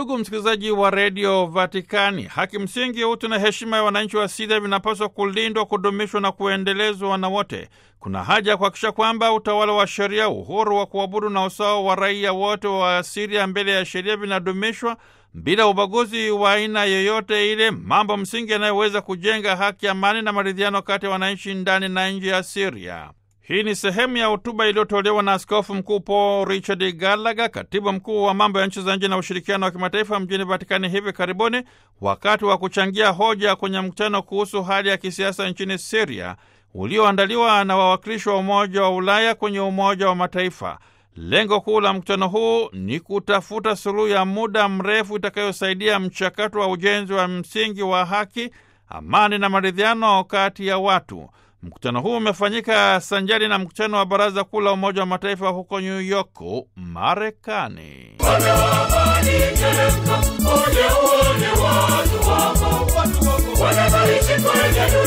Ndugu msikilizaji wa redio Vatikani, haki msingi, utu na heshima ya wananchi wa Siria vinapaswa kulindwa, kudumishwa na kuendelezwa na wote. Kuna haja ya kuhakikisha kwamba utawala wa sheria, uhuru wa kuabudu na usawa wa raia wote wa Siria mbele ya sheria vinadumishwa bila ubaguzi wa aina yoyote ile, mambo msingi yanayoweza kujenga haki, amani na maridhiano kati ya wananchi ndani na nje ya Siria. Hii ni sehemu ya hotuba iliyotolewa na Askofu Mkuu Paul Richard Gallagher, katibu mkuu wa mambo ya nchi za nje na ushirikiano wa kimataifa mjini Vatikani hivi karibuni, wakati wa kuchangia hoja kwenye mkutano kuhusu hali ya kisiasa nchini Siria ulioandaliwa na wawakilishi wa Umoja wa Ulaya kwenye Umoja wa Mataifa. Lengo kuu la mkutano huu ni kutafuta suluhu ya muda mrefu itakayosaidia mchakato wa ujenzi wa msingi wa haki, amani na maridhiano kati ya watu. Mkutano huu umefanyika sanjari na mkutano wa Baraza Kuu la Umoja wa Mataifa huko New York, Marekani. Wanaishi kwenye